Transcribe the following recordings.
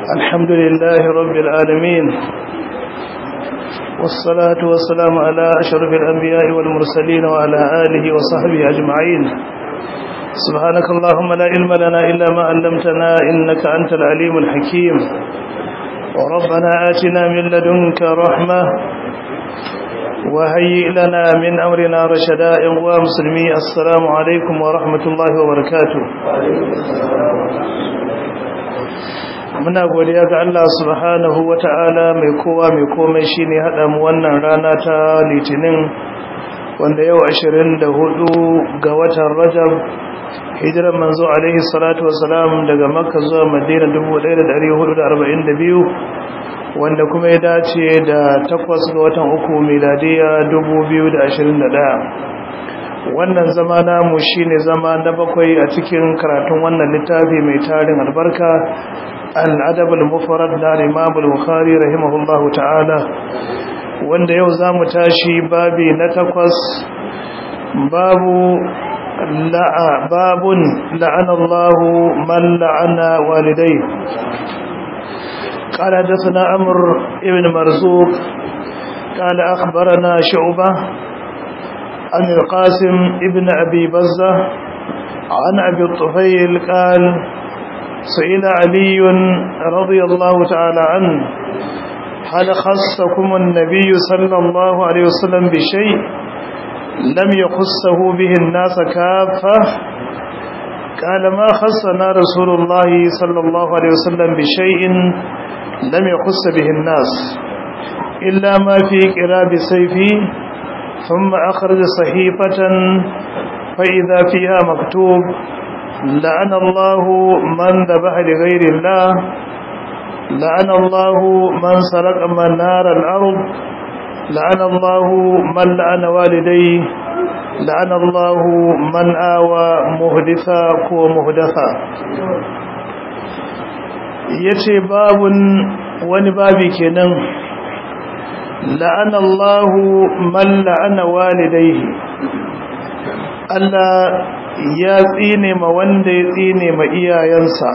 الحمد لله رب العالمين والصلاة والسلام على أشرف الأنبياء والمرسلين وعلى آله وصحبه أجمعين سبحانك اللهم لا علم لنا إلا ما علمتنا إنك أنت العليم الحكيم وربنا آتنا من لدنك رحمة وهيئ لنا من أمرنا رشدا ومسلمي السلام عليكم ورحمة الله وبركاته muna godiya ga Allah subhanahu wata'ala mai kowa mai komai shine hada mu wannan rana ta litinin wanda yau 24 ga watan Rajab hijiran manzo alaihi salatu wassalam daga Makka zuwa Madina 1442 wanda kuma ya dace da 8 ga watan uku miladiya 2021 wannan zama namu shine zama na bakwai a cikin karatun wannan littafi mai tarin albarka الأدب المفرد na Imam al-Bukhari rahimahullahu ta'ala wanda yau zamu tashi babi na takwas babu la'a babun la'ana Allah man la'ana walidai قال حدثنا عمر ابن مرزوق قال أخبرنا شعبة عن القاسم ابن أبي بزة عن أبي الطفيل قال سئل علي رضي الله تعالى عنه هل خصكم النبي صلى الله عليه وسلم بشيء لم يخصه به الناس كافة قال ما خصنا رسول الله صلى الله عليه وسلم بشيء لم يخص به الناس إلا ما في قراب سيفي ثم أخرج صحيفة فإذا فيها مكتوب لعن الله من ذبح لغير الله لعن الله من سرق منار الأرض لعن الله من لعن والديه لعن الله من آوى مهدثا ومهدثا yace babun wani babi kenan la'ana Allahu man la'ana walidayhi Allah ya tsine ma wanda ya tsine ma iyayensa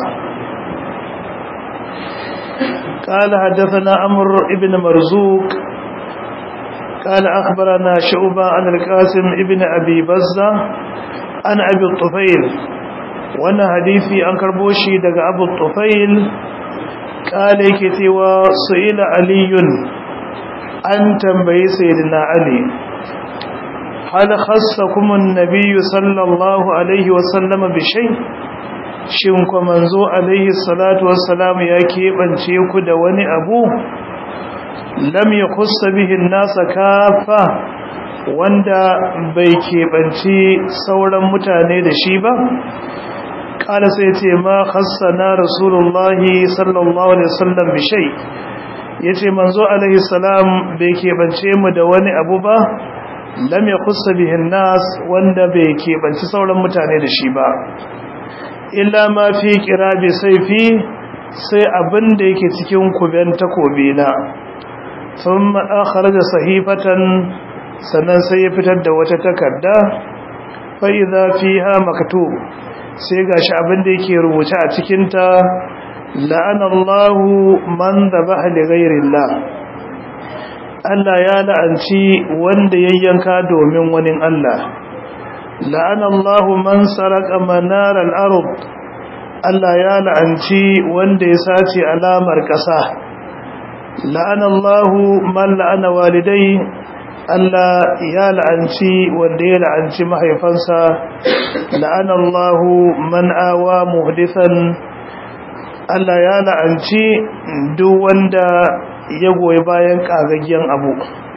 قال حدثنا أمر ابن مرزوق قال أخبرنا شعبة عن القاسم ابن أبي بزة عن أبي الطفيل وانا حديثي عن كربوشي دق أبو الطفيل قال كتوى سئل علي أن تنبي سيدنا علي هل خصكم النبي صلى الله عليه وسلم بشيء shin ku manzo alaihi salatu wassalam ya keɓance ku da wani abu lam yakhussa bihi an-nasa kafa wanda bai keɓance sauran mutane da shi ba kala sai ce ma khassana rasulullahi sallallahu alaihi wasallam bi shay yace manzo alaihi salam bai keɓance mu da wani abu ba lam yakhussa bihi an-nas wanda bai keɓanci sauran mutane da shi ba illa ma fi qirabi sayfi sai abin da yake cikin kuben takobi na thumma akhraja sahifatan sannan sai ya fitar da wata takarda fa idza fiha maktub sai gashi abin da yake rubuce a cikin ta la'ana Allahu man dhabaha li ghayri Allah Allah ya la'anci wanda yayyanka domin wani Allah la'ana Allah man saraka manar al-ard Allah ya la'anci wanda ya sace alamar ƙasa la'ana Allah man la'ana walidai Allah ya la'anci wanda ya la'anci mahaifansa la'ana Allah man awa muhdithan Allah ya la'anci duk wanda ya goyi bayan ƙagaggen abu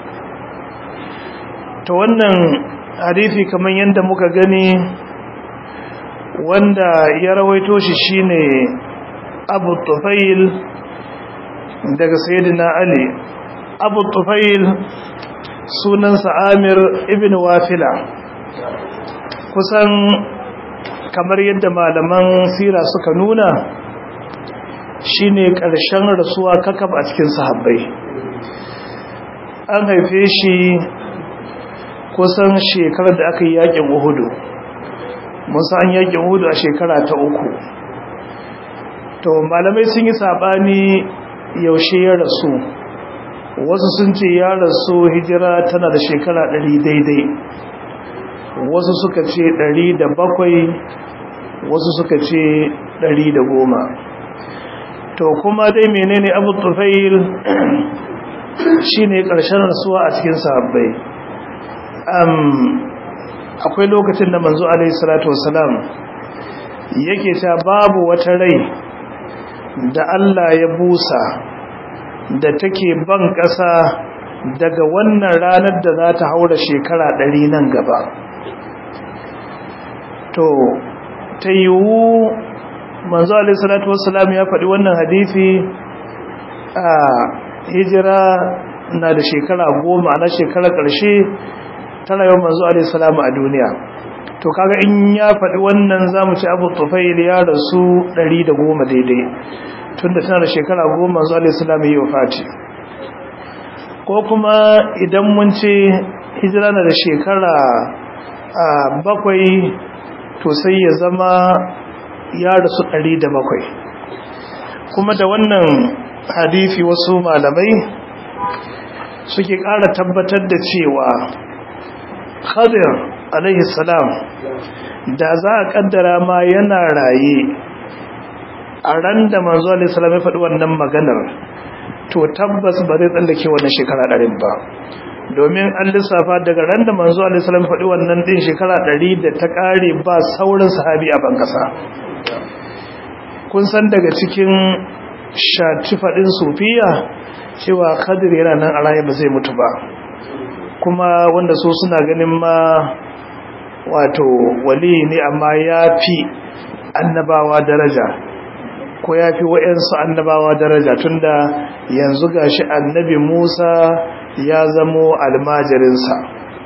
to wannan hadisi kamar yadda muka gani wanda ya rawaito shi shine abu tufail daga sayyidina ali abu tufail sunansa amir ibn wafila kusan kamar yadda malaman sira suka nuna shine ƙarshen rasuwa kakab a cikin sahabbai an haife shi kusan shekarar da aka yi yakin uhudu musa an yakin uhudu a shekara ta uku to malamai sun yi sabani yaushe ya rasu wasu sun ce ya rasu hijira tana da shekara ɗari daidai wasu suka ce ɗari da bakwai wasu suka ce ɗari da goma to kuma dai menene abu tufail shi ne ƙarshen rasuwa a cikin sahabbai akwai lokacin da manzo alaihi salatu wasalam yake ta babu wata rai da Allah ya busa da take ban ƙasa daga wannan ranar da za ta haura shekara ɗari nan gaba to ta yiwu manzo alaihi salatu wassalam ya faɗi wannan hadisi a hijira na da shekara goma na shekara ƙarshe ta rayuwar manzo alaihi salamu a duniya to kaga in ya faɗi wannan zamu ci abu tufail ya rasu ɗari da goma daidai tunda tana da shekara goma manzo alaihi salamu yi wafati ko kuma idan mun ce hijira na da shekara bakwai to sai ya zama ya rasu ɗari da bakwai kuma da wannan hadithi wasu malamai suke ƙara tabbatar da cewa khadir alaihi salam da za a ƙaddara ma yana raye a ran da manzo alaihi salam ya faɗi wannan maganar to tabbas ba zai tsallake wannan shekara ɗarin ba domin an lissafa daga ran da manzo alaihi salam faɗi wannan ɗin shekara ɗari da ta ƙare ba saurin sahabi a bankasa kun san daga cikin shatifadin sufiya cewa kadir yana nan a raye ba zai mutu ba kuma wanda so suna ganin ma wato wali ne amma ya fi annabawa daraja ko ya fi wa'yansu annabawa daraja tunda yanzu gashi annabi musa ya zamo almajirinsa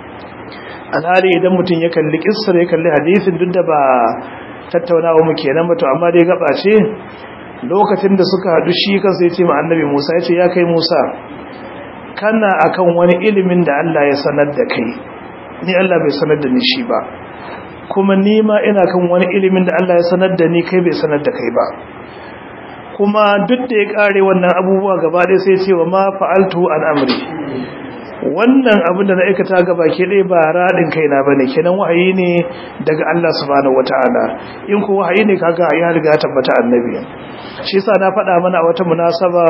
alhali idan mutum ya kalli kissar ya kalli hadisin duk da ba tattaunawa mu kenan ba to amma dai gaba ce lokacin da suka hadu shi kansa ya ce ma annabi Musa ya ce ya kai Musa kana akan wani ilimin da Allah ya sanar da kai ni Allah bai sanar da ni shi ba kuma ni ma ina kan wani ilimin da Allah ya sanar da ni kai bai sanar da kai ba kuma duk da ya kare wannan abubuwa gaba ɗaya sai ce wa ma fa'altu an amri wannan abin da na aikata gaba ke ɗaya ba raɗin kaina ba ne kenan wahayi ne daga Allah subhanahu wata'ala in ku wahayi ne kaga ya riga tabbata annabi shi yasa na faɗa mana a wata munasaba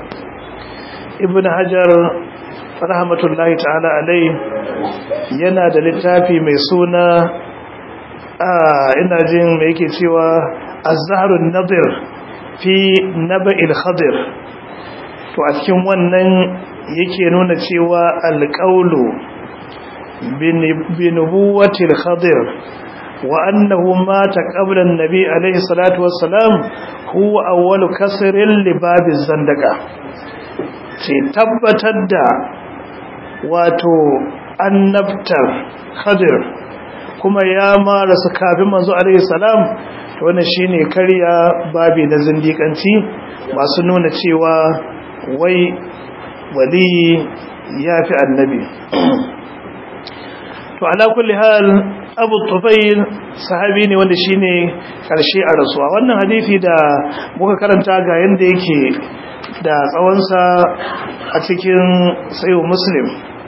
ibn hajar rahmatullahi ta'ala alai yana da littafi mai suna a ina jin me yake cewa az-zahrun nadir fi naba'il khadir to a cikin wannan yake nuna cewa alƙaulu binubuwatil khadir wa annahu mata qabla an-nabi alayhi salatu wassalam huwa awwalu kasrin li babi zandaka ce tabbatar da wato annabtar khadir kuma ya mara su kafin manzo alayhi salam to wannan shine karya babi na zindikanci masu nuna cewa wai wali ya fi annabi to ala kulli hal abu tufail sahabi ne wanda shine karshe a rasuwa wannan hadisi da muka karanta ga yanda yake da tsawonsa a cikin sayo muslim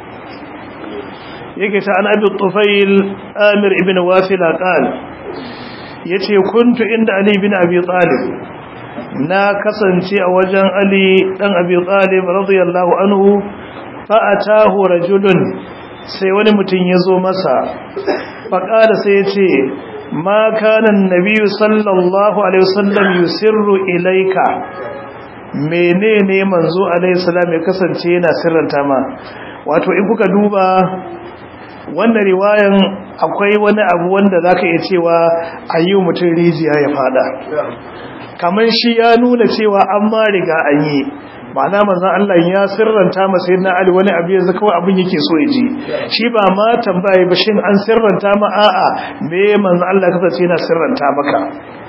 yake ta an abi tufail amir ibn wafila qal yace kuntu inda ali ibn abi talib na kasance a wajen Ali dan Abi Talib radiyallahu anhu fa atahu rajulun sai wani mutum ya zo masa fa kada sai ya ce ma kana annabi sallallahu alaihi wasallam yusirru ilaika menene manzo alaihi salam ya kasance yana sirranta ma wato in kuka duba wannan riwayan akwai wani abu wanda zaka iya cewa ayyu mutum rijiya ya fada kamar shi ya nuna cewa an ma riga an yi ma'ana manzon Allah ya sirranta masa yana Ali wani abu yanzu kawai abin yake so ya ji shi ba ma tambaye ba shin an sirranta ma a'a me manzon Allah kasance yana sirranta maka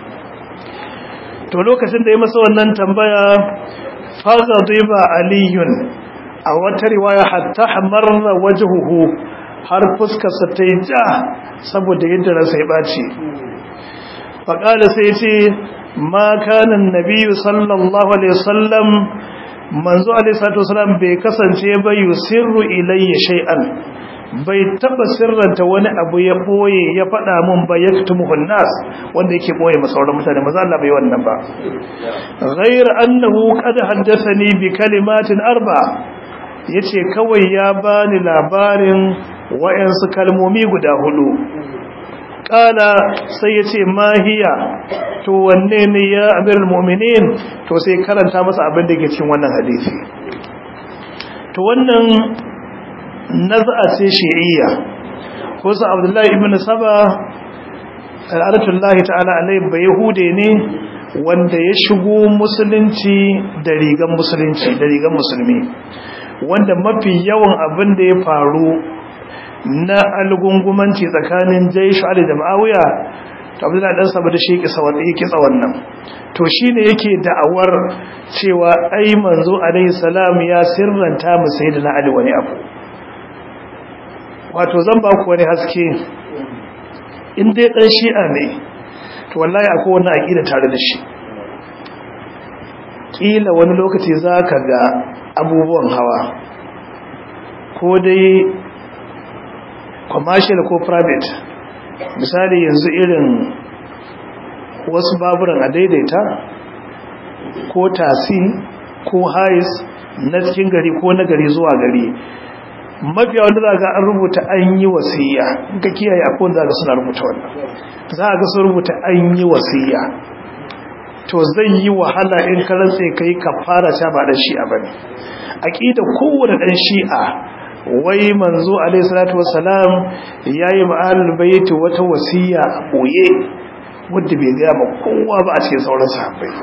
to lokacin da ya masa wannan tambaya faghadiba aliyun a wata riwaya hatta hamarra wajhuhu har fuskarsa ta yi ja saboda yadda ransa ya ɓaci faƙala sai ce ma kana annabi sallallahu alaihi wasallam manzo alaihi salatu wasallam bai kasance ba yusirru ilayya shay'an bai taba sirranta wani abu ya boye ya fada mun ba yaktumuhu nas wanda yake boye masa sauran mutane maza Allah bai wannan ba ghayr annahu qad haddathani bi kalimatin arba yace kawai ya bani labarin wayansu kalmomi guda hudu kala sai yace mahiya to wanne ne ya amirul mu'minin to sai karanta masa abin da ke cikin wannan hadisi to wannan naz'a ce shi'iyya ko sa abdullahi ibn saba al'adatullahi ta'ala alai bai yahude ne wanda ya shigo musulunci da rigan musulunci da rigan musulmi wanda mafi yawan abin da ya faru na algungumanci tsakanin jaishu ali da ma'awiya to abdullahi dan saba da shi kisa wanda yake kitsa wannan to shine yake da'awar cewa ai manzo alaihi salam ya sirranta mu sayyidina ali wani abu wato zan ba ku wani haske in dai dan shi'a ne to wallahi akwai wani aqida tare da shi kila wani lokaci zaka ga abubuwan hawa ko dai commercial ko private misali yanzu irin wasu baburan a daidaita ko tasi ko hais na cikin gari ko na gari zuwa gari mafiya wanda za ga an rubuta an yi wasiya ga kiyaye akwai wanda za ga suna rubuta wannan za ga sun rubuta an yi wasiya to zai yi wahala in ka rantse kai ka fara ta ba dan shi'a bane aqida kowanne dan shi'a wai manzo alaihi salatu wassalam yayi ma'alul bait wata wasiya a boye wanda bai ga ma kowa ba a cikin sauran sahabbai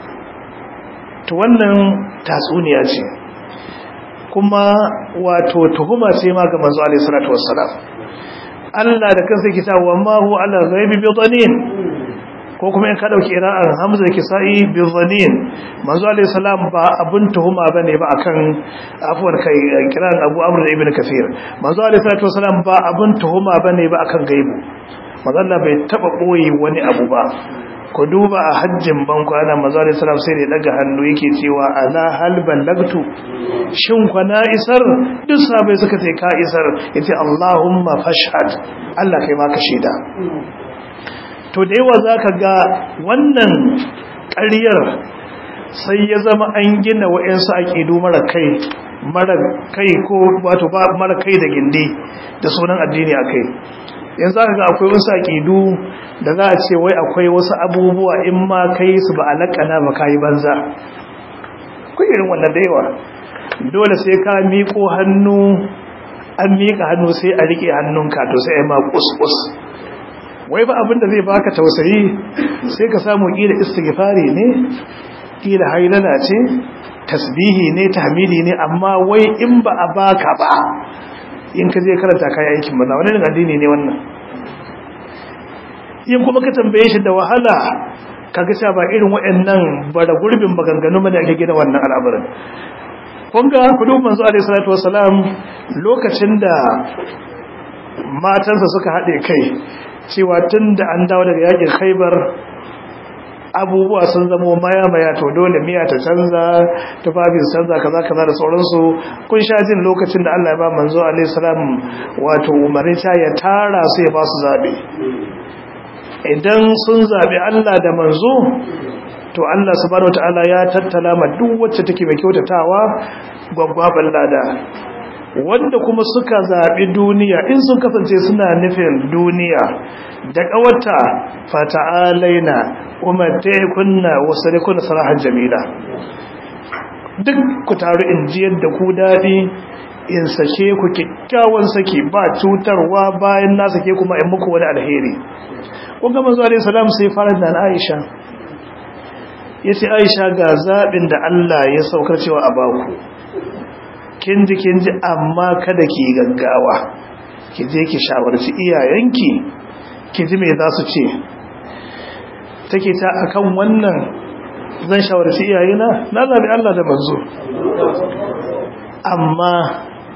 to wannan tatsuniya ce kuma wato tuhuma ce ma ga manzo alaihi salatu wassalam Allah da kansa yake cewa ma hu ala ghaibi bi dhanin ko kuma in ka dauki ira'an Hamza Kisa'i bi dhanin manzo alaihi salam ba abun tuhuma bane ba akan afwan kai kiran Abu Amr ibn Kathir manzo alaihi salatu wassalam ba abun tuhuma bane ba akan gaibu manzo Allah bai taba boye wani abu ba ku duba a hajjin bankwana manzo alaihi salam sai da daga hannu yake cewa ala hal ballagtu shin kwana isar duk sabai suka ce ka isar yace Allahumma fashhad Allah kai ma ka shaida to da yawa zaka ga wannan ƙaryar sai ya zama an gina wa'ansu aqidu mara kai mara kai ko wato ba mara kai da gindi da sunan addini akai yanzu aka ga akwai wasu aƙidu da za a ce wai akwai wasu abubuwa in ma kai su ba alaƙana ba kayi banza kun irin wannan da yawa dole sai ka miƙo hannu an miƙa hannu sai a riƙe hannunka to sai a yi ma ƙusƙus wai ba abin da zai baka tausayi sai ka samu ƙila istighfari ne ƙila hailala ce tasbihi ne tahmidi ne amma wai in ba a baka ba in ka je karanta kayan aikin banza wani addini ne wannan yin kuma ka tambaye shi da wahala kaga cewa ba irin waɗannan bara gurbin maganganu bane ake gina wannan al'amarin kun ga kudu manzo alaihi salatu wasalam lokacin da matansa suka haɗe kai cewa tun da an dawo daga yakin khaibar abubuwa sun zama maya-maya to dole miya ta canza tufafin canza kaza kaza da sauransu kun sha jin lokacin da Allah ya ba manzo alaihi salam wato umarin ta ya tara su ya ba su zabe idan sun zabi Allah da manzo to Allah subhanahu wataala ya tattala ma duk wacce take mai kyautatawa gwaggwaban lada wanda kuma suka zaɓi duniya in sun kasance suna nufin duniya da ƙawarta fata'alaina kuma kunna wasu da kuna sarahan jamila duk ku taru in ji yadda ku daɗi in sake ku kyakkyawan sake ba cutarwa bayan na sake kuma in muku wani alheri kun gama zuwa alaihi salam sai fara da aisha ya ce aisha ga zaɓin da allah ya saukar cewa a baku kinji kinji amma kada ki gaggawa ki je ki shawarci iyayenki ki ji me za su ce take ta akan wannan zan shawarci iyayena na zabi Allah da manzo amma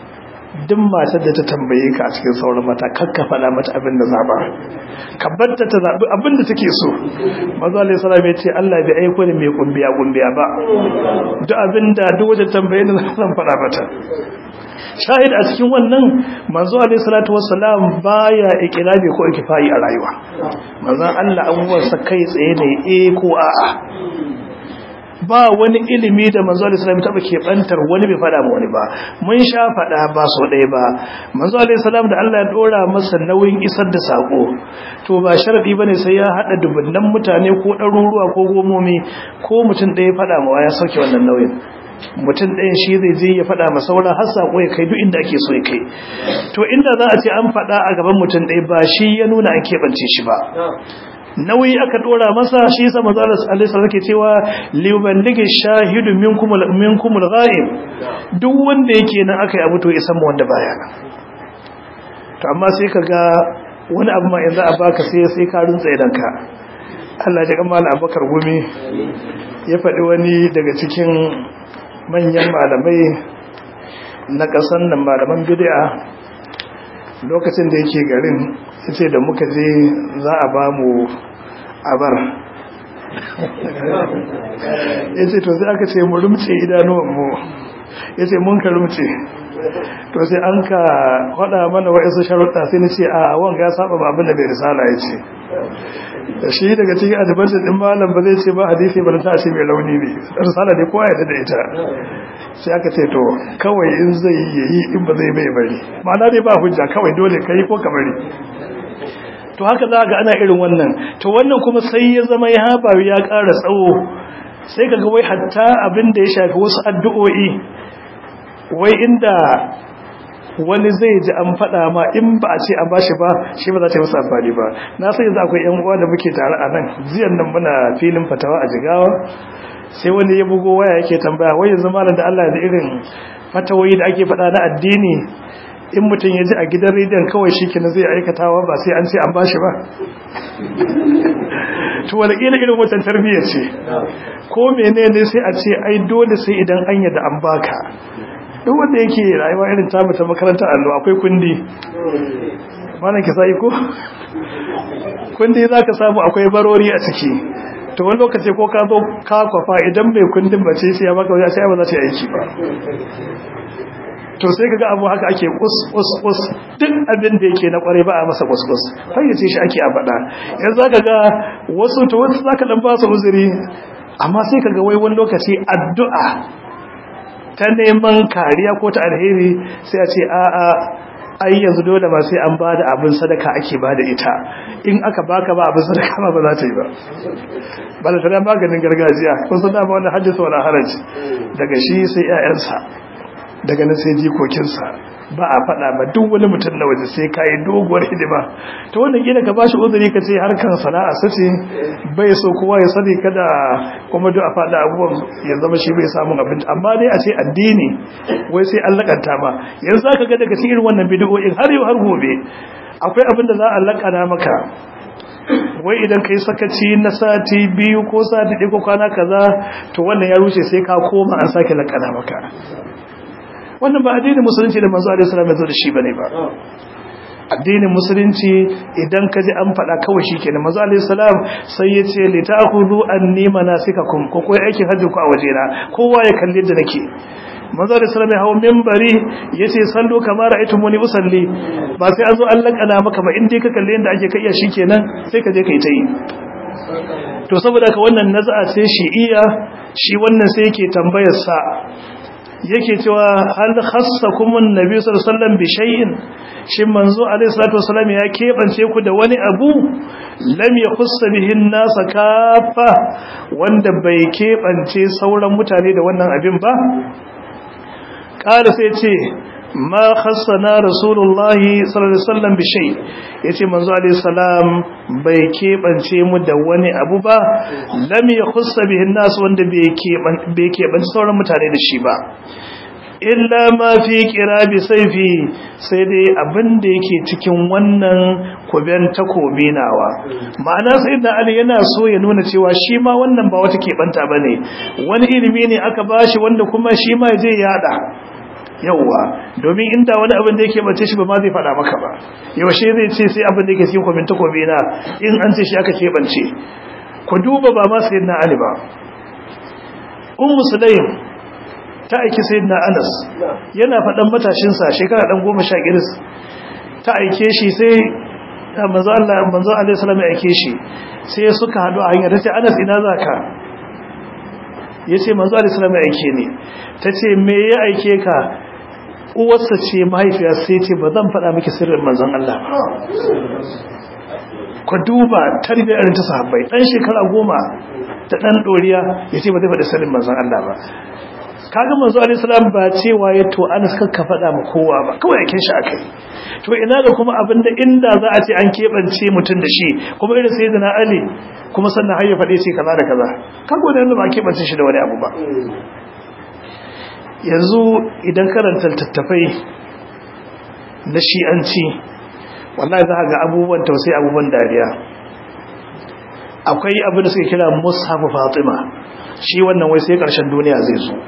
duk matar da ta tambaye ka a cikin sauran mata kakka faɗa mata abin da zaɓa ka batta ta zaɓi abin da take so mazu alaihi salam ya ce Allah bai aiko da mai kumbiya kumbiya ba duk abin da duk wajen tambaye ni zan faɗa mata shahid a cikin wannan manzo alaihi salatu wassalam baya ikilabi ko ikifai a rayuwa manzon Allah abubuwan sa kai tsaye ne eh ko a'a ba wani ilimi da manzo alaihi salam taba kebantar wani bai fada ma wani ba mun sha fada ba so ɗaya ba manzo alaihi salam da Allah ya dora masa nauyin isar da sako to ba sharadi bane sai ya hada dubunnan mutane ko ɗaruruwa ko gomomi ko mutum ɗaya fada ma ya sauke wannan nauyin mutum ɗayan shi zai je ya faɗa ma sauran har saƙo ya kai duk inda ake so ya kai to inda za a ce an faɗa a gaban mutum ɗaya ba shi ya nuna an keɓance shi ba nauyi aka ɗora masa shi yasa manzo Allah alaihi wasallam ke cewa liuballigi shahidu minkum minkum al-ghaib duk wanda yake nan aka yi abu to isan mu wanda baya nan to amma sai kaga wani abu ma yanzu a baka sai sai ka runtsa idan ka Allah ya kamala Abubakar Gumi ya faɗi wani daga cikin manyan malamai na ƙasar nan malaman bid'a lokacin da yake garin yace da muka je za a ba mu abar yace to sai aka ce mu rumce idanuwan mu yace mun ka rumce to sai an ka faɗa mana wa'isu sharuɗa sai na ce a wanga ya saba abin da bai risala ya ce da shi daga cikin adibantar ɗin malam ba zai ce ba hadisi ba ta ce mai launi ne risala ne kowa yadda da ita sai aka ce to kawai in zai yi in ba zai bai bari ma'ana dai ba hujja kawai dole ka yi ko ka bari to haka za ga ana irin wannan to wannan kuma sai ya zama ya haɓa ya ƙara tsawo sai ka ga wai hatta abin da ya shafi wasu addu'o'i wai inda wani zai ji an faɗa ma in ba a ce an bashi ba shi ba za ta yi masa amfani ba na sai yanzu akwai yan uwa da muke tare a nan jiyan nan muna filin fatawa a jigawa sai wani ya bugo waya yake tambaya wai yanzu malam da Allah da irin fatawoyi da ake faɗa na addini in mutum ya ji a gidan rediyon kawai shi kenan zai aikatawa ba sai an ce an bashi ba to wani irin watan tarbiyyar ce ko menene sai a ce ai dole sai idan an yadda an baka duk wanda yake rayuwa irin tamu ta makarantar allo akwai kundi malam ki sai ko kundi zaka samu akwai barori a ciki to wani lokaci ko ka zo ka kwafa idan bai kundin ba ce sai ya baka wani sai ba za ta yi aiki ba to sai kaga abu haka ake kus kus kus duk abin da yake na kware ba a masa kus kus fayyace shi ake a faɗa yanzu zaka ga wasu to wasu zaka dan ba su uzuri amma sai kaga wai wani lokaci addu'a ta neman kariya ko ta alheri sai a ce a'a ai yanzu dole ba sai an bada abin sadaka ake bada ita in aka baka ba abin sadaka ba ba za ta yi ba ba da tana maganin gargajiya kun san dama wannan hajjisa wala haraji daga shi sai 'ya'yansa daga nan sai jikokinsa ba a faɗa ba duk wani mutum na waje sai kayi doguwar hidima ta wannan gina ka bashi uzuri ka ce harkar sana'a sace bai so kowa ya sani kada kuma duk a faɗa abubuwan ya zama shi bai samun abin amma dai a ce addini wai sai an lakanta ma yanzu za ka ga daga cikin wannan bidiyoyin har yau har gobe akwai abin da za a lakana maka wai idan kai sakaci na sati biyu ko sati ɗaya ko kwana kaza to wannan ya rushe sai ka koma an sake lakana maka wannan ba addinin musulunci da manzo alaihi salam ya zo da shi bane ba addinin musulunci idan ka ji an faɗa kawai shikenan manzo alaihi salam sai ya ce li ta'khudhu anni manasikakum ko koyi aikin hajji ku a wajena kowa ya kalli da nake manzo alaihi salam ya hawo minbari yace sallu kama ra'aytumuni usalli ba sai an zo an lakana maka ba in dai ka kalli yanda ake kai ya shikenan sai ka je kai ta yi to saboda ka wannan naz'a sai shi'iya shi wannan sai yake tambayar sa yake cewa hal khassakum annabi sallallahu alaihi wasallam bi shay'in shin manzo alaihi salatu wasallam ya kebance ku da wani abu lam yakhuss bihi an-nas kafa wanda bai kebance sauran mutane da wannan abin ba kala sai ce ma khassana rasulullahi sallallahu alaihi wasallam bi shay yace manzo alaihi salam bai kebance mu da wani abu ba lam yakhuss bihi an-nas wanda bai keban bai kebance sauran mutane da shi ba illa ma fi qirabi sayfi sai dai abin da yake cikin wannan kuben takobi nawa ma'ana sayyidina ali yana so ya nuna cewa shi ma wannan ba wata kebanta bane wani ilimi ne aka bashi wanda kuma shi ma je yada yauwa domin inda wani abin da yake bace shi ba ma zai faɗa maka ba yaushe zai ce sai abin da yake cikin kwaminta kobe na in an ce shi aka keɓance ku duba ba ma sayyidina ali ba ummu sulaim ta aiki sayyidina anas yana faɗan matashinsa shekara ɗan goma sha giris ta aike shi sai manzo Allah manzo alaihi salam ya aike shi sai suka haɗu a hanyar tace anas ina zaka yace manzo alaihi salam ya aike ni tace me ya aike ka uwarsa ce mahaifiya sai ce ba zan faɗa miki sirrin manzon Allah ba ku duba tarbiyyar ta sahabbai dan shekara goma da dan doriya yace ba zai faɗi sirrin manzon Allah ba kaga manzo alaihi salam ba cewa ya to Anas kakka faɗa ma kowa ba kawai yake shi akai to ina da kuma abinda inda za a ce an kebance mutun da shi kuma irin sayyidina Ali kuma sannan har ya faɗe ce kaza da kaza kaga wannan ba kebance shi da wani abu ba yanzu idan karanta tattafai na shi'anci wallahi za ga abubuwan tausayi abubuwan dariya akwai abin da suke kira mushafu fatima shi wannan wai sai karshen duniya zai zo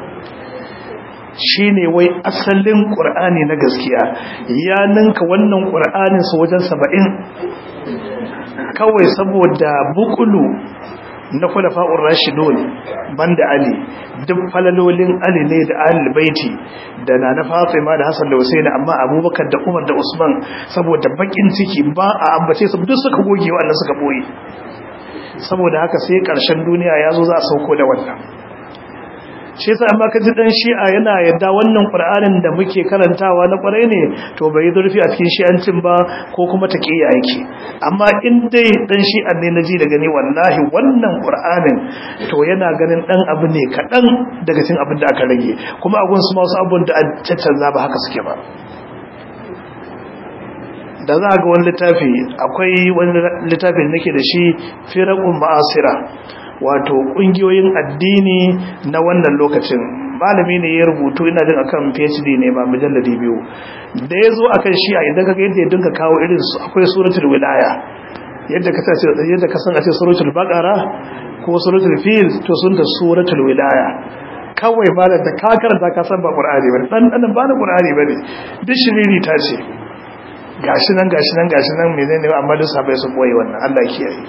shi ne wai asalin ƙur'ani na gaskiya ya ninka wannan ƙur'anin su wajen saba'in kawai saboda bukulu na kulafa'ur rashidun banda ali duk falalolin ali ne da ahlul baiti da na na fatima da hasan da husaini amma abubakar da umar da usman saboda bakin ciki ba a ambace su duk suka goge wannan suka boye saboda haka sai karshen duniya ya zo za a sauko da wannan shi yasa amma ka ji dan shi'a yana yadda wannan qur'anin da muke karantawa na kwarai ne to bai zurfi a cikin shi'ancin ba ko kuma taqiya yake amma in dai dan shi'an ne naji da gani wallahi wannan qur'anin to yana ganin dan abu ne kadan daga cikin abin da aka rage kuma agun su masu abun da an caccanza ba haka suke ba da za ga wani littafi akwai wani littafi da nake da shi firaqun ma'asira wato kungiyoyin addini na wannan lokacin malami ne ya rubutu ina jin akan PhD ne ba mujalladi biyu da yazo akan shi a idan kaga yadda ya dinga kawo irin su akwai suratul wilaya yadda ka sace yadda ka san a ce suratul baqara ko suratul fil to sun da suratul wilaya kawai malam da ka karanta ka san ba qur'ani bane dan dan ba na qur'ani bane duk shiriri ta ce gashi nan gashi nan gashi nan menene amma duk sabai sun boye wannan Allah ya kiyaye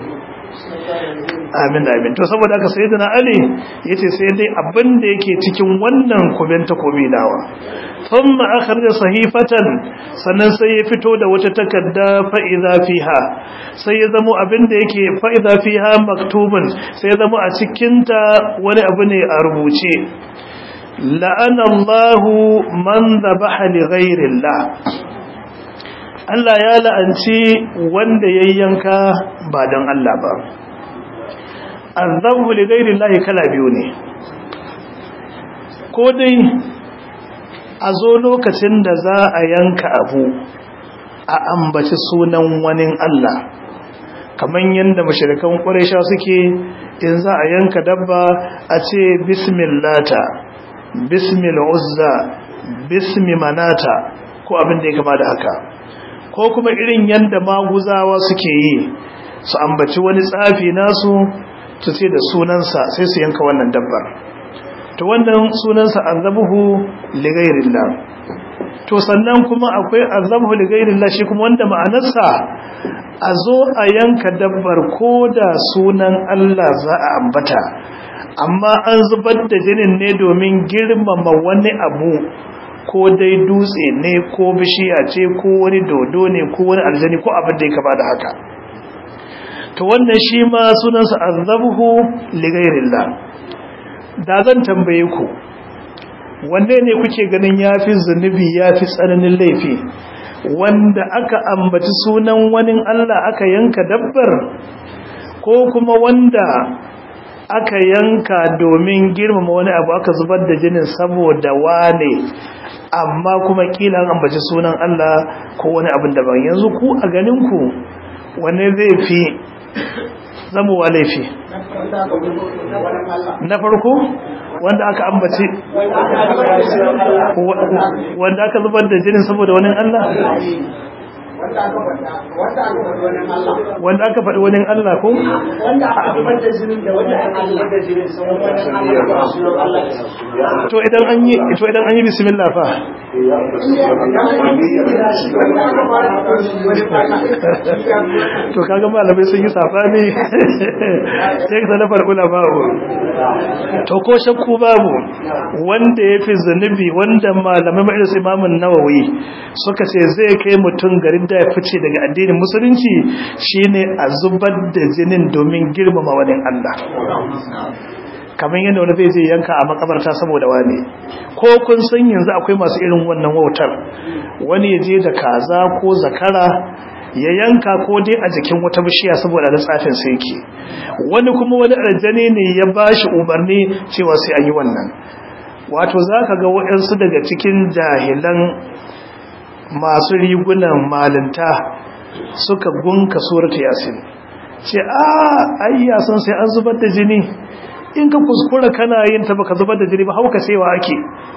amin amin to saboda haka sayyidina ali yace sai dai abin da yake cikin wannan kuben takobi dawa thumma akhraja sahifatan sannan sai ya fito da wata takarda fa idza fiha sai ya zamo abin da yake fa idza fiha maktubun sai ya zamo a cikin ta wani abu ne a rubuce la'ana Allahu man dhabaha li ghayri Allah Allah ya la'anci wanda yayyanka ba don Allah ba azabu li ghairi llahi kala biyu ne ko dai a zo lokacin da za a yanka abu a ambaci sunan wani Allah kamar yadda mashirikan ƙwarisha suke in za a yanka dabba a ce bismillata bismil uzza bismi manata ko abin da ya kama da haka ko kuma irin yadda maguzawa suke yi su ambaci wani tsafi nasu su ce da sunansa sai su yanka wannan dabbar to wannan sunansa azabuhu ligairillah to sannan kuma akwai azabuhu ligairillah shi kuma wanda ma'anarsa a zo a yanka dabbar ko da sunan Allah za a ambata amma an zubar da jinin ne domin girmama wani abu ko dai dutse ne ko bishiya ce ko wani dodo ne ko wani aljani ko abin da ya kama da haka to wannan shi ma sunansa azabuhu ligairillah da zan tambaye ku wanne ne kuke ganin yafi zunubi yafi tsananin laifi wanda aka ambaci sunan wani Allah aka yanka dabbar ko kuma wanda aka yanka domin girmama wani abu aka zubar da jinin saboda wane amma kuma kila an ambaci sunan Allah ko wani abin daban yanzu ku a ganin ku wanne zai fi zamowa laifi na farko wanda aka ambaci wanda aka zubar da jinin saboda wani Allah wanda aka faɗi wani Allah ko wanda aka zubar da jinin da wanda aka zubar da jinin sun wani Allah to idan an yi to idan an yi bismillah fa to kaga malamai sun yi sabani sai ka nafar ulama to ko shakku babu wanda ya fi zunubi wanda malamai mai su imamun nawawi suka ce zai kai mutum garin da ya fice daga addinin musulunci shine a zubar da jinin domin girmama wani Allah kamar yadda wani zai je yanka a makabarta saboda wani ko kun san yanzu akwai masu irin wannan wautar wani ya je da kaza ko zakara ya yanka ko dai a jikin wata bishiya saboda da tsafin sai yake wani kuma wani aljani ne ya bashi umarni cewa sai an yi wannan wato zaka ga waɗansu daga cikin jahilan masu rigunan malinta suka gunka surata yasin ce a ayya san sai an zubar da jini in ka kuskura kana yin ta baka zubar da jini ba hauka cewa ake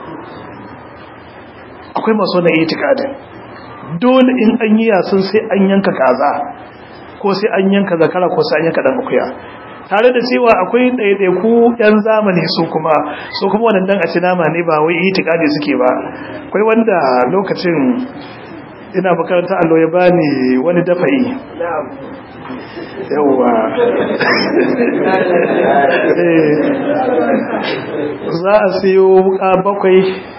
akwai masu wannan itikadin dole in an yi yasin sai an yanka kaza ko sai an yanka zakara ko sai an yanka dan akuya tare da cewa akwai ɗaiɗaiku yan zamani su kuma su kuma wannan dan a ci nama ne ba wai itikadi suke ba akwai wanda lokacin ina makaranta allo ya bani wani dafa'i yauwa za a siyo wuka bakwai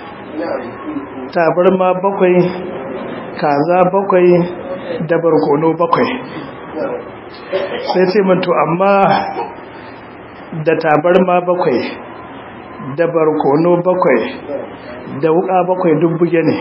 tabarma bakwai kaza bakwai da barkono bakwai sai ce manto amma da tabarma bakwai da barkono bakwai da wuka bakwai dubbuge ne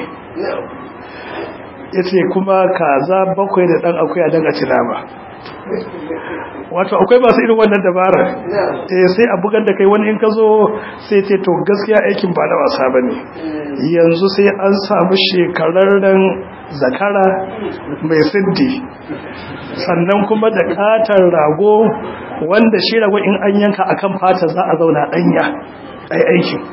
ya ce kuma kaza bakwai da ɗan akwai a dan a ci nama wato akwai masu irin wannan dabara eh sai a bugar da kai wani in ka zo sai ce to gaskiya aikin ba na wasa ba ne yanzu sai an samu shekararren zakara mai siddi sannan kuma da katar rago wanda shi rago in an yanka akan fata za a zauna danya ai aikin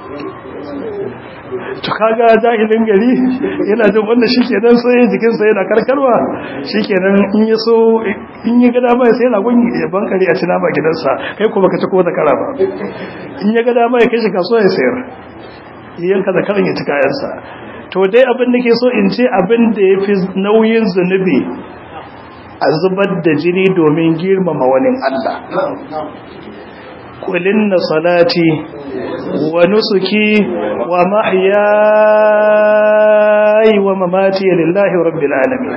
to kaga jahilin gari yana jin wanda shikenan sai jikinsa yana karkarwa shikenan in ya so in ya ga dama sai ragon ya bankare a cina ba gidansa kai kuma ka ci ko da kara ba in ya ga dama ya kai shi kasuwa ya sayar yanka da karan ya ci kayansa to dai abin da ke so in ce abin da ya fi nauyin zunubi a zubar da jini domin girmama wani Allah قل إن صلاتي ونسكي ومحياي ومماتي لله رب العالمين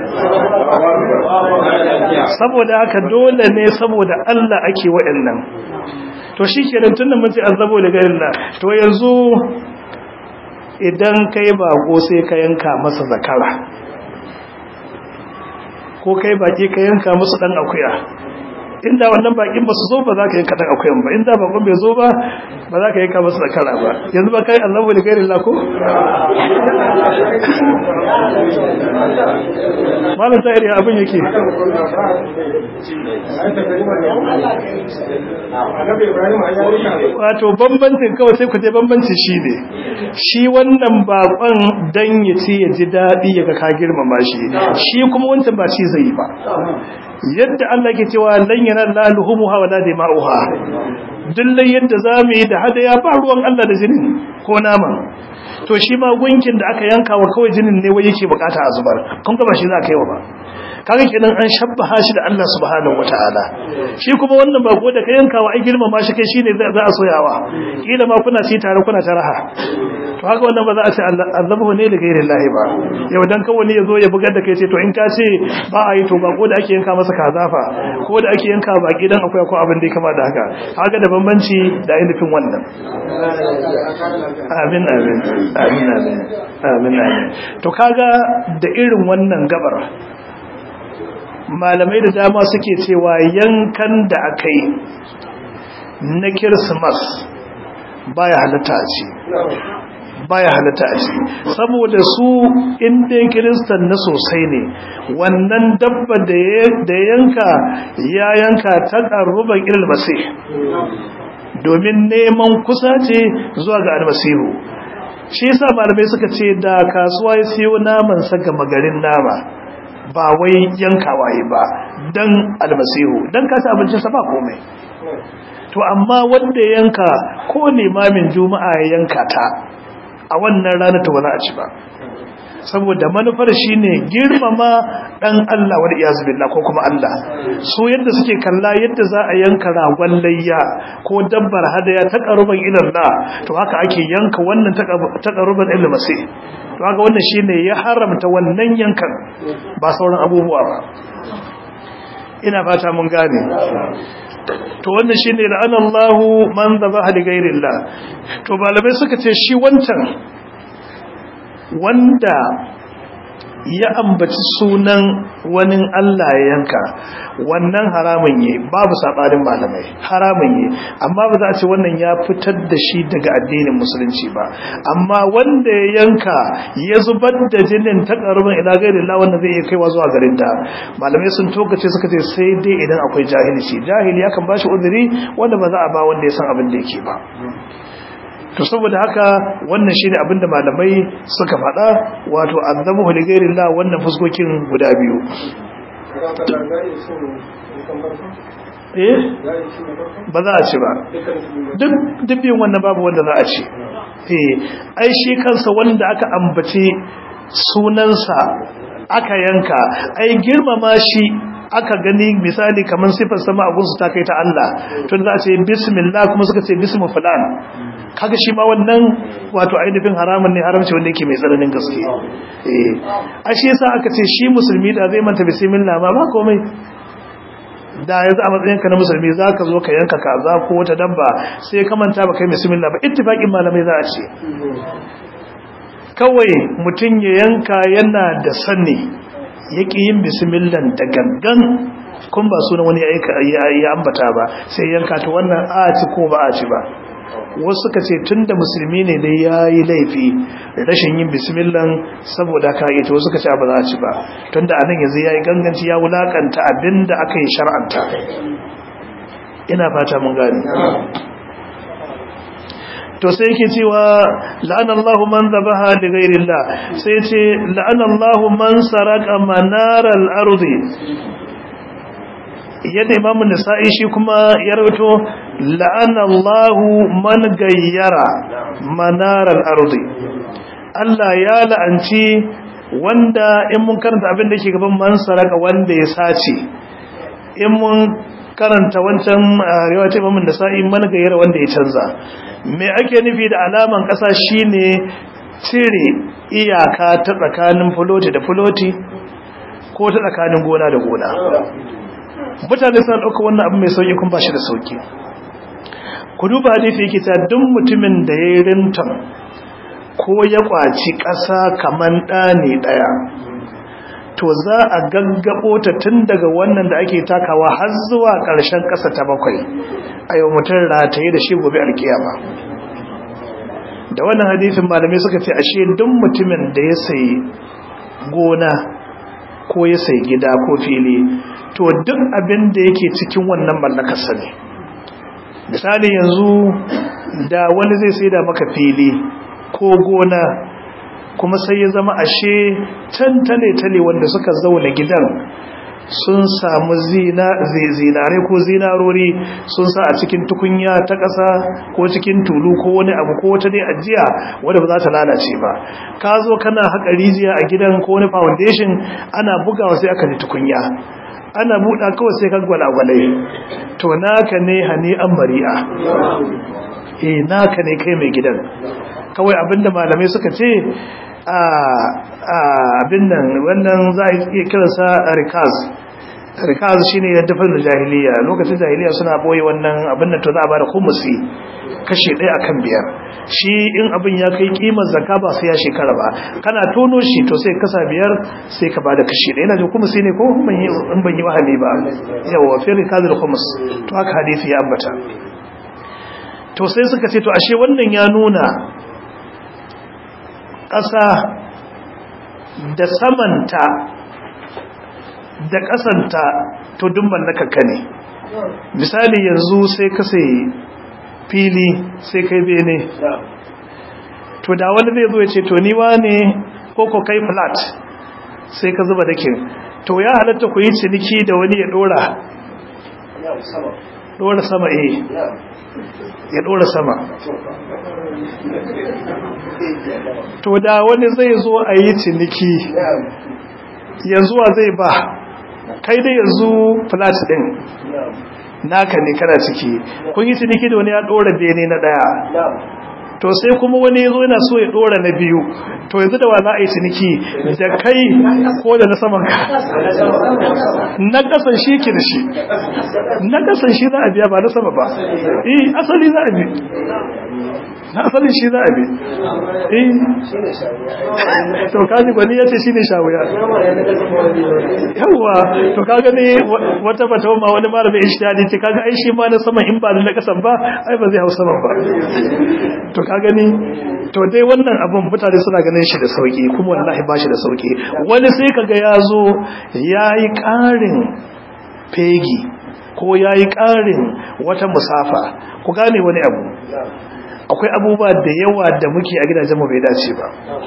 saboda haka dole ne saboda Allah ake wa'annan to shikenan tunda mun ce azabo da garin to yanzu idan kai bako sai ka yanka masa zakara ko kai baki ka yanka musu dan akuya inda wannan bakin ba su zo ba za ka yi kaɗan akwai ba inda bakon bai zo ba ba za ka yi kama su da kara ba yanzu ba kai allahu da gairin lako? malam ta iri abin yake wato bambancin kawai sai ku je bambancin shi ne shi wannan bakon dan ya ce ya ji daɗi ya ga ka girmama shi shi kuma wancan ba shi zai yi ba yadda Allah ke cewa lan yanal laluhumuha wala dima'uha dillai yadda zamu yi da hadaya ba ruwan Allah da jinin ko naman to shi ma gunkin da aka yanka wa kawai jinin ne wai yake bukata a zubar kun ga ba shi za ka yi wa ba kaga kenan an shabbaha shi da Allah subhanahu wataala shi kuma wannan bako da ka yanka wa ai girmama shi kai shine za a soyawa kila ma kuna ci tare kuna taraha to haka wannan ba za a ce azabu ne da gairin lahi ba yau dan kawai ne yazo ya bugar da kai ce to in ka ce ba a yi to bako da ake yanka masa kazafa ko da ake yanka baki dan akwai ko abin da ya kama da haka haka da bambanci da ainihin wannan amin amin amin amin amin amin to kaga da irin wannan gabar malamai da dama suke cewa yankan da aka yi na kirsimas baya halatta a ce baya halatta a ce saboda su inda kiristan na sosai ne wannan dabba da yanka ya yanka ta ƙarruban ilil masih domin neman kusa ce zuwa ga almasihu shi yasa malamai suka ce da kasuwa ya siyo naman sa ga magarin nama ba wai yankawa yi ba dan almasihu dan ka abinci sa ba komai to amma wanda yanka ko limamin juma'a ya yanka ta a wannan rana ta ba za a ci ba saboda manufar shine girmama dan Allah wal iyaz billah ko kuma Allah su yadda suke kalla yadda za a yanka ragon layya ko dabbar hadaya ta qaruban ila Allah to haka ake yanka wannan ta qaruban ila masih to haka wannan shine ya haramta wannan yankan ba sauran abubuwa ba ina fata mun gane to wannan shine la'anallahu man dhabaha li ghayrillah to malamai suka ce shi wancan wanda ya ambaci sunan wani Allah ya yanka wannan haramun yi babu sabanin malamai haramun yi amma ba za a ce wannan ya fitar da shi daga addinin musulunci ba amma wanda ya yanka ya zubar da jinin ta karuban ila gairin la wanda zai iya kaiwa zuwa garin da malamai sun tokace suka ce sai dai idan akwai jahilci jahili ya kan bashi uzuri wanda ba za a ba wanda ya san abin da yake ba to saboda haka wannan shine abinda malamai suka faɗa wato azabu li ghairillah wannan fuskokin guda biyu eh ba za a ci ba duk dubbin wannan babu wanda za a ci eh ai shi kansa wanda aka ambace sunansa aka yanka ai girmama shi aka gani misali kamar sifar sama abunsu ta kai ta Allah tun za a ce bismillah kuma suka ce bismu fulan kaga shi ma wannan wato ainihin haramun ne haramci wanda yake mai tsananin gaske eh ashe yasa aka ce shi musulmi da zai manta bismillah ma ba komai da yanzu a matsayin ka na musulmi zaka zo ka yanka kaza ko wata dabba sai ka manta ba kai bismillah ba ittifaqin malamai za a ce kawai mutum ya yanka yana da sani yake yin bismillah da gangan kun ba sunan wani ya ambata ba sai yanka ta wannan a ci ko ba a ci ba wasu suka ce tun da musulmi ne dai ya yi laifi rashin yin bismillah saboda ka yi ta wasu suka ce ba za a ci ba tun da anan yanzu ya yi ganganci ya wulakanta abin da aka yi shar'anta ina fata mun gani to sai yake cewa la'anallahu man zabaha li ghairillah sai ce la'anallahu man saraka manaral ardi yadda imamun nisa'i shi kuma ya rawato la'anallahu man gayyara manaral ardi Allah ya la'anci wanda in mun karanta abin da yake gaban man saraka wanda ya sace in mun karanta wancan riwaya ta imamun nisa'i man gayyara wanda ya canza me ake nufi da alaman ƙasa shine cire iyaka ta tsakanin fuloti da fuloti ko ta tsakanin gona da gona mutane suna ɗauka wannan abu mai sauƙi kun ba shi da sauƙi ku duba hadisi yake ta duk mutumin da ya yi rinton ko ya ƙwaci ƙasa kamar ɗani ɗaya to za a gaggabo ta tun daga wannan da ake takawa har zuwa ƙarshen ƙasa ta bakwai a yau mutum rataye da shi gobe alkiyama da wannan hadisin malamai suka ce ashe duk mutumin da ya sayi gona ko ya sayi gida ko fili to duk abin da yake cikin wannan mallakarsa ne misali yanzu da wani zai sai da maka fili ko gona kuma sai ya zama ashe can tale-tale wanda suka zauna gidan sun samu zinare ko zinarori sun sa a cikin tukunya ta ƙasa ko cikin tulu ko wani abu ko wata dai ajiya wadda ba za ta lalace ba ka zo kana haƙa rijiya a gidan ko wani foundation ana bugawa sai aka ji tukunya ana buɗa kawai sai ka gwalagwale to naka ne hani an mari'a eh naka ne kai mai gidan kawai abinda malamai suka ce abin nan wannan za a iya kiransa rikaz rikaz shine ya dafa da jahiliya lokacin jahiliya suna boye wannan abin nan to za a bada khumusi kashi ɗaya akan biyar shi in abin ya kai kimar zakka ba sai ya shekara ba kana tono shi to sai kasa biyar sai ka bada kashi ɗaya ina jin khumusi ne ko in ban yi wahali ba yawa fi rikaz da khumus to haka hadisi ya ambata to sai suka ce to ashe wannan ya nuna ƙasa da samanta da ƙasanta to duk mallakaka ne misali yanzu sai ka sai fili sai kai bene to da wani zai zo ya ce to ni ne ko ko kai flat sai ka zuba dakin to ya halatta ku yi ciniki da wani ya dora dora sama eh ya dora sama to da wani zai zo a yi ciniki yanzu wa zai ba kai da yanzu flat din naka ne kana ciki kun yi ciniki da wani ya dora bene na daya to sai kuma wani yazo yana so ya dora na biyu to yanzu da wa za a yi ciniki da kai ko da na saman ka na kasan shi ke da shi na kasan shi za a biya ba na sama ba eh asali za a bi na asalin shi za a bi eh to kaji gwani ya ce shi ne shawuya yawwa to kaga ne wata bata ma wani malamin ishtihadi ce kaga ai shi ma na sama in ba na kasan ba ai ba zai hau sama ba to ka gani to dai wannan abun mutane suna ganin shi da sauki kuma wallahi ba shi da sauki wani sai kaga ya zo yayi ƙarin fegi ko yayi ƙarin wata musafa ku gane wani abu akwai abubuwa da yawa da muke a gidajen mu bai dace ba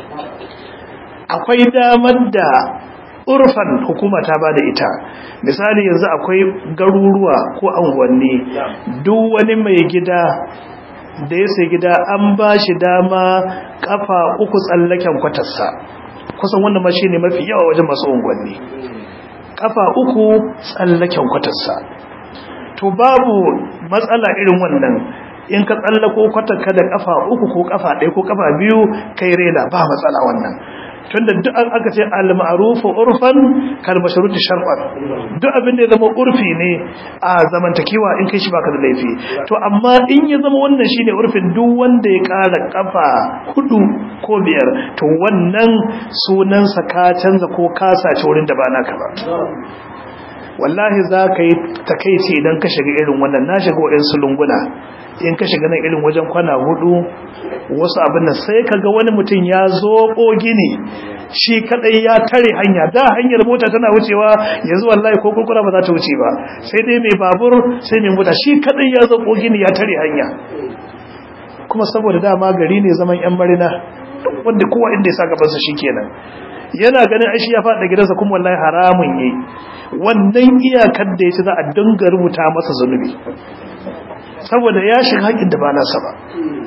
akwai damar da urfan hukuma ta bada ita misali yanzu akwai garuruwa ko anguwanni duk wani mai gida da ya sai gida an ba shi dama kafa uku tsallaken kwatarsa kusan wannan ma shine mafi yawa wajen masu unguwanni kafa uku tsallaken kwatarsa to babu matsala irin wannan in ka tsallako kwatarka da kafa uku ko kafa ɗaya ko kafa biyu kai rela ba matsala wannan tunda duk an aka ce al-ma'rufu urfan kal mashruti shar'an duk abin da ya zama urfi ne a zamantakewa in kai shi baka da laifi to amma in ya zama wannan shine urfin duk wanda ya kara kafa hudu ko biyar to wannan sunan sa ka canza ko ka sace wurin da ba naka ba wallahi za ka yi takaici idan ka shiga irin wannan na shiga wa'in lunguna in ka shiga nan irin wajen kwana hudu wasu abin nan sai ka ga wani mutum ya zo gini shi kadai ya tare hanya da hanyar mota tana wucewa yanzu wallahi ko kurkura ba za ta wuce ba sai dai mai babur sai mai mota shi kadai ya zo gini ya tare hanya kuma saboda dama gari ne zaman yan marina wanda kowa inda ya sa gabansa kenan yana ganin aishi ya faɗa gidansa kuma wallahi haramun yi wannan iyakar da ya ci za a dinga rubuta masa zunubi saboda ya shiga haƙin da ba nasa ba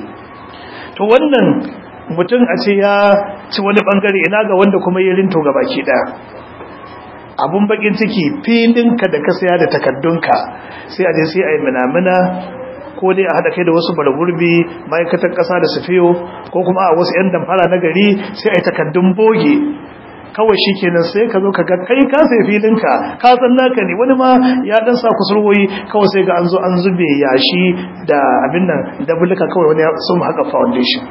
to wannan mutum a ce ya ci wani bangare ina ga wanda kuma ya rinto ga baki ɗaya abun bakin ciki filinka da ka saya da takaddunka sai a je sai a yi minamina ko dai a haɗa kai da wasu baragurbi ma'aikatan ƙasa da sufiyo ko kuma a wasu 'yan damfara na gari sai a yi takaddun boge kawai shi kenan sai ka zo ka ga kai ka sai filinka ka san naka ne wani ma ya dan sa kusurwoyi kawai sai ga an zo an zube yashi da abin nan da bulka kawai wani sun haka foundation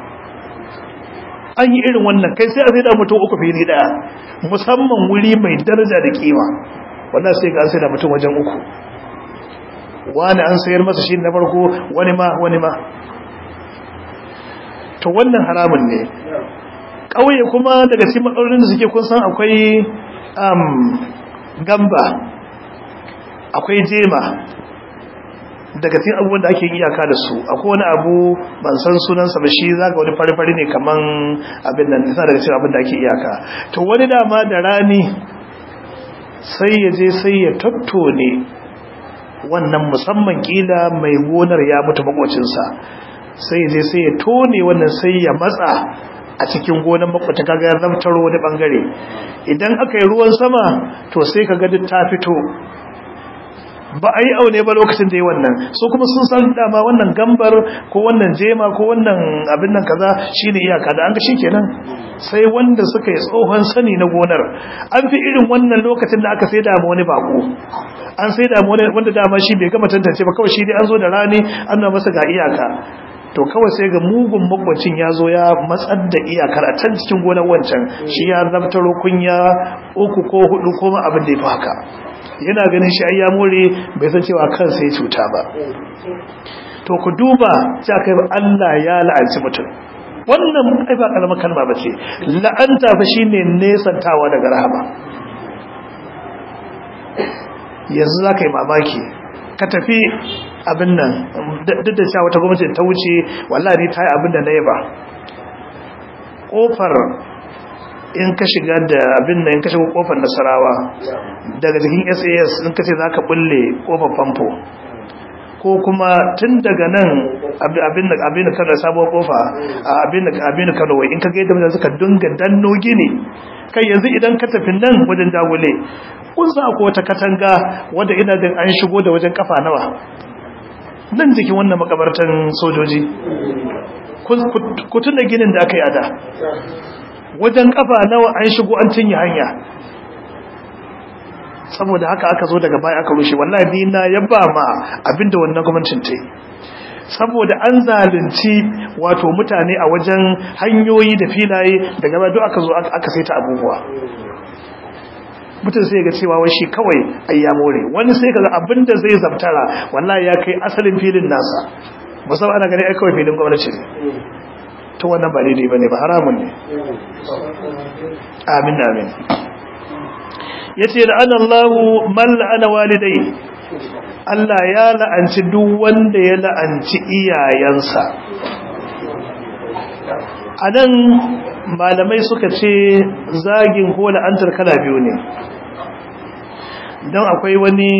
an yi irin wannan kai sai a sai da mutum uku fili daya musamman wuri mai daraja da kima wannan sai ga an sai da mutum wajen uku wani an sayar masa shi na farko wani ma wani ma to wannan haramun ne ƙauye kuma daga cikin matsalolin da suke kun san akwai gamba akwai jema daga cikin abubuwan da ake iyaka da su akwai wani abu ban san sunansa ba shi zaga wani fari-fari ne kaman abin nan isa daga cikin abin da ake iyaka to wani dama da rani sai ya je sai ya tattone wannan musamman kila mai gonar ya mutu makocinsa sai ya je sai ya tone wannan sai ya matsa a cikin gonan makwata kaga ya zamtaro wani bangare idan aka yi ruwan sama to sai kaga duk ta fito ba a yi aune ba lokacin da yi wannan so kuma sun san dama wannan gambar ko wannan jema ko wannan abin nan kaza shine iyaka da an ga shikenan sai wanda suka yi tsohon sani na gonar an fi irin wannan lokacin da aka sai da wani bako an sai da wani wanda dama shi bai gama tantance ba kawai shi dai an zo da rani an na masa ga iyaka to kawai sai ga mugun makwacin ya zo ya matsar da iyakar a can cikin gonar wancan shi ya zabtaro kunya uku ko hudu ko abin da ya fi haka yana ganin shi ya more bai san cewa kansa ya cuta ba to ku duba ta kai Allah ya la'anci mutum wannan ai ba kalmar kalma ba ce la'anta fa shine nesantawa daga rahama yanzu za ka yi mamaki ka tafi abin nan duk da cewa wata gwamnati ta wuce wallahi ta yi abin da na yaba kofar in ka shiga da abin da in ka shiga kofar nasarawa daga jikin sas in ka ce za ka bulle kofar famfo ko kuma tun daga nan abin da abin da kano sabuwar kofa abin da abin da kano wai in ka ga yadda mutane suka dunga danno gini kai yanzu idan ka tafi nan wajen dagule kun sa ko wata katanga wanda ina da an shigo da wajen kafa nawa nan jikin wannan makabartan sojoji ku tuna ginin da aka yi ada wajen kafa nawa an shigo an cinye hanya saboda haka aka zo daga baya aka rushe wallahi ni na yaba ma abinda wannan gwamnatin ta yi saboda an zalunci wato mutane a wajen hanyoyi da filaye daga baya duk aka zo aka saita abubuwa mutum sai ga cewa wai shi kawai ayya more wani sai kaga abinda zai zabtara wallahi ya kai asalin filin nasa musamman ana gani ai kawai filin gwamnati ne to wannan ba daidai bane ba haramun ne amin amin yace la'ana Allahu man la'ana walidai Allah ya la'anci duk wanda ya la'anci iyayensa anan malamai suka ce zagin ko la'antar kala biyu ne don akwai wani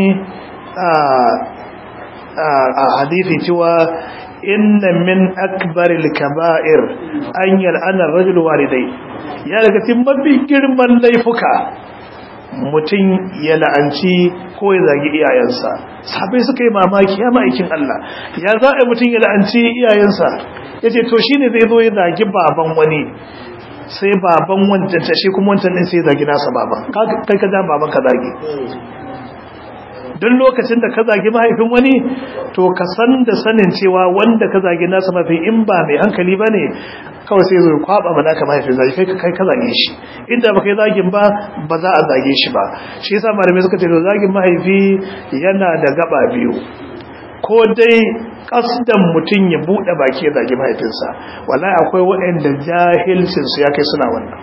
a hadithi cewa inna min akbaril kaba'ir an yal'ana rajul walidai ya daga cikin mafi girman laifuka mutum ya la'anci ko ya zagi iyayensa sabai suka yi mamaki ya ma'aikin Allah ya za a mutum ya la'anci iyayensa ya ce to shi ne zai zo ya zagi baban wani sai baban wancan ta shi kuma wancan ɗin sai zagi nasa baban kai ka ja baban ka zagi don lokacin da ka zagi mahaifin wani to ka san da sanin cewa wanda ka zagi nasa mafi in ba mai hankali ba ne kawai sai zo kwaba mana ka mahaifin zagi kai kai ka zage shi inda ba kai zagin ba ba za a zage shi ba shi yasa malamai suka ce to zagin mahaifi yana da gaba biyu ko dai kasdan mutum ya bude baki ya zagi mahaifinsa wallahi akwai waɗanda jahilcin su ya kai suna wannan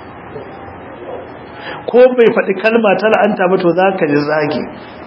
ko bai faɗi kalma ta la'anta ba to za ka ji zagi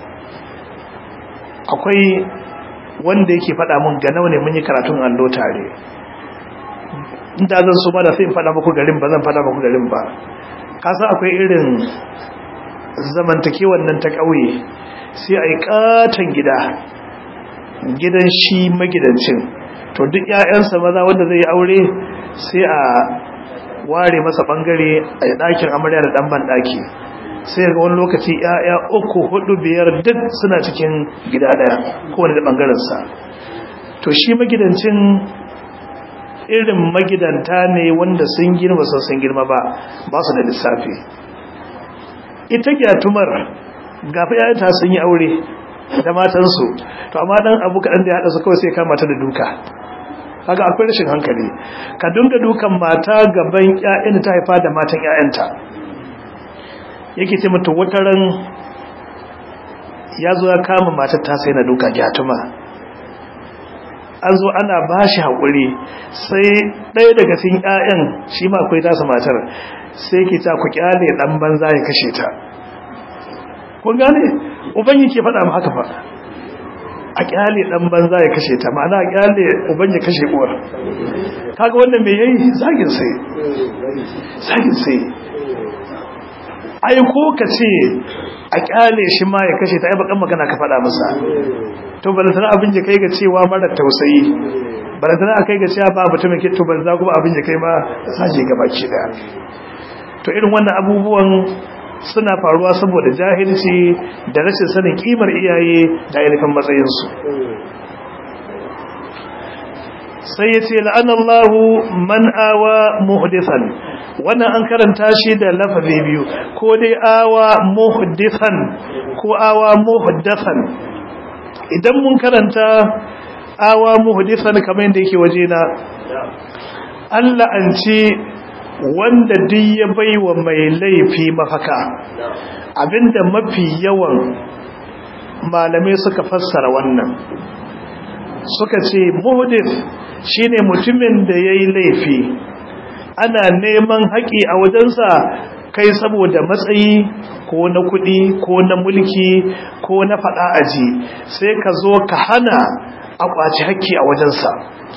akwai wanda yake faɗa mun ga nawa ne mun yi karatun allo tare inda zan so ba da sai in faɗa muku garin ba zan faɗa muku garin ba kasa akwai irin zamantakewar nan ta ƙauye sai a yi ƙaton gida gidan shi magidancin to duk 'ya'yansa maza wanda zai yi aure sai a ware masa ɓangare a ɗakin amarya da ɗan ban ɗaki sai ga wani lokaci ‘ya'ya uku hudu biyar duk suna cikin gida ɗaya kowane da ɓangarensa to shi magidancin irin magidanta ne wanda sun girma sun sun girma ba ba su da lissafi ita gyatumar gafi ‘ya'yanta sun yi aure da matansu to amma ɗan abu kaɗan da ya haɗa su kawai sai kama ta da duka kaga akwai rashin hankali ka dunga dukan mata gaban ‘ya'yan da ta haifa da matan ‘ya'yanta yake ce mata wataran ya zo ya kama matar ta sai na duka gyatuma an zo ana ba shi haƙuri sai ɗaya daga cikin ƴaƴan shi ma akwai tasa matar sai ke ta ku kyale ɗan banza ya kashe ta kun gane uban yake faɗa mu haka fa a kyale ɗan banza ya kashe ta ma'ana a kyale uban ya kashe uwar kaga wannan me yayi zagin sai zagin sai ai ko ka ce a kyale shi ma ya kashe ta ai bakan magana ka faɗa masa to balantana abin ya kai ga cewa mara tausayi balantana a kai ga cewa ba mutumin ke to balantana kuma abin ya kai ma saje ga baki daya to irin wannan abubuwan suna faruwa saboda jahilci da rashin sanin kimar iyaye da ainihin matsayinsu sai ya ce la'anallahu man awa muhdithan wannan an karanta shi da lafazi biyu ko dai awa muhdithan ko awa muhdathan idan mun karanta awa muhdithan kamar yadda yake waje na Allah an ce wanda duk ya baiwa mai laifi mafaka abinda mafi yawan malamai suka fassara wannan suka ce muhdith shine mutumin da yayi laifi ana neman haƙi a wajensa kai saboda matsayi ko na kuɗi ko na mulki ko na faɗa aji sai ka zo ka hana a ƙwaci haƙƙi a wajensa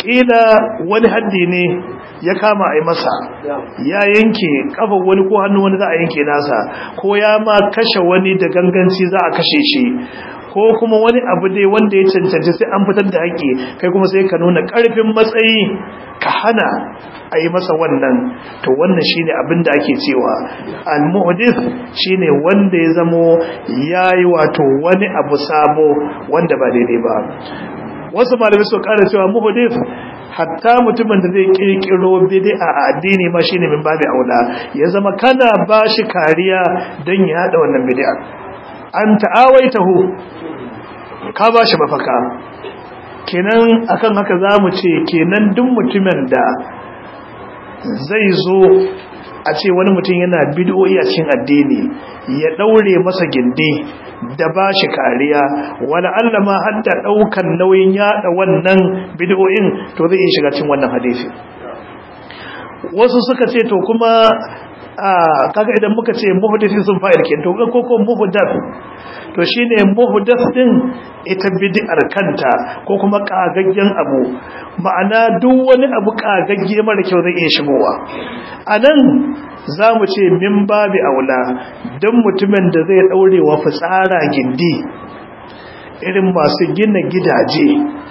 ƙila wani haddi ne ya kama a yi masa ya yanke kafa wani ko hannu wani za a yanke nasa ko ya ma kashe wani da ganganci za a kashe shi ko kuma wani abu dai wanda ya cancanci sai an fitar da haƙƙi kai kuma sai ka nuna ƙarfin matsayi ka hana a yi masa wannan to wannan shine abin da ake cewa al-muhdith shine wanda ya zamo yayi wato wani abu sabo wanda ba daidai ba wasu malamai su ƙara cewa muhdith hatta mutumin da zai kirkiro bid'a a addini ma shine min babu aula ya zama kana bashi kariya don ya hada wannan bid'a an ta'awaitahu ka bashi mafaka kenan akan haka zamu ce kenan duk mutumin da zai zo a ce wani mutum yana bid'o'i a cikin addini ya daure masa gindi da ba shi kariya wani Allah ma hadda daukan nauyin yada wannan bid'o'in to zai iya shiga cikin wannan hadisi wasu suka ce to kuma kaga idan muka ce muhdisi sun fa'il ke to ko ko muhdath to shine muhdath din ita bid'ar kanta ko kuma kagaggen abu ma'ana duk wani abu kagagge mara kyau zai iya shigowa anan zamu ce min babi aula dan mutumin da zai daure wa fitsara gindi irin masu gina gidaje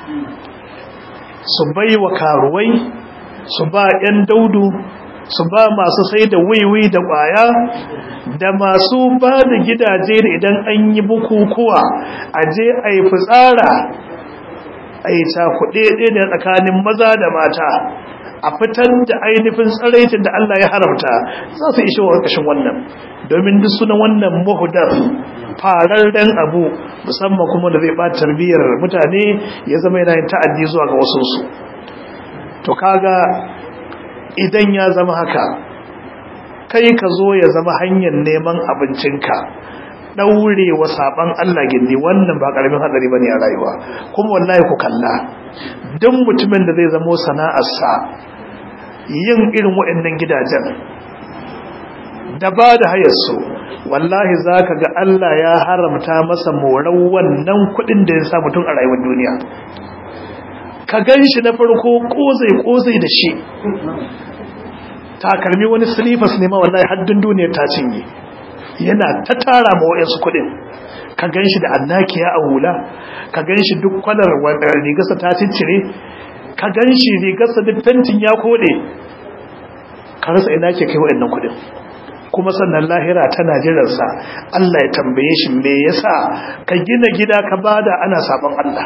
su baiwa karuwai su ba 'yan daudu su ba masu sai da wiwi da ƙwaya da masu ba da gidaje da idan an yi bukukuwa a je a yi fitsara a yi cakuɗe da tsakanin maza da mata a fitar da ainihin tsaraitin da Allah ya haramta za su ishe wa ƙarƙashin wannan domin duk suna wannan muhudar fararren abu musamman kuma da zai ɓata tarbiyyar mutane ya zama yana yin ta'addi zuwa ga wasunsu to kaga idan ya zama haka kai ka zo ya zama hanyar neman abincinka daure wa saban Allah gindi wannan ba karamin hadari bane a rayuwa kuma wallahi ku kalla duk mutumin da zai zama sana'arsa yin irin waɗannan gidajen da ba da hayarsu wallahi zaka ga Allah ya haramta masa moran wannan kuɗin da ya sa mutum a rayuwar duniya ka gan shi na farko kozai-kozai da shi takalmi wani silifas ne ma wallahi haddun duniyar ta cinye yana ta tara ma wa'yansu kudin ka gan shi da annakiya a hula ka gan shi duk kwalar rigarsa ta ciccire ka gan shi rigarsa duk fentin ya kode ka rasa ina ke kai wa'yannan kudin kuma sannan lahira tana jiransa Allah ya tambaye shi me yasa ka gina gida ka bada ana sabon Allah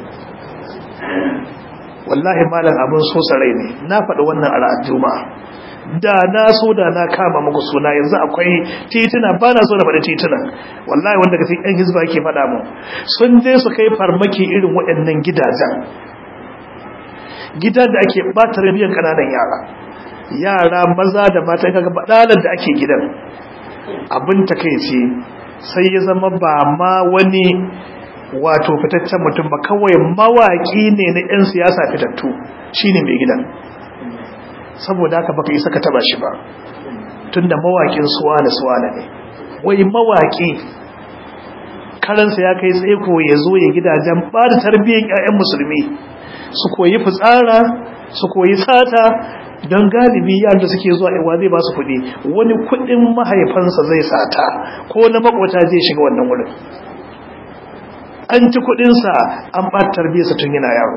wallahi malam abin so sarai ne na faɗi wannan a ra'ar juma'a da na so da na kama muku suna yanzu akwai tituna ba na so na faɗi tituna wallahi wanda ka yan hizba ke faɗa mu sun je su kai farmaki irin waɗannan gidajen gidan da ake ɓata rabiyan ƙananan yara yara maza da mata kaga baɗalar da ake gidan abin takaici sai ya zama ba ma wani wato fitaccen mutum ba kawai mawaki ne na 'yan siyasa fitattu shine mai gidan saboda haka baka isa ka taba shi ba tunda mawakin suwana suwana ne wai mawaki karansa ya kai tsaiko ya zo ya gidajen ba da tarbiyyar 'ya'yan musulmi su koyi fitsara su koyi sata don galibi yaran da suke zuwa iwa zai ba su kuɗi wani kuɗin mahaifansa zai sata ko na makwata zai shiga wannan wurin an ci kudinsa an ɓata tarbiyarsa tun yana yaro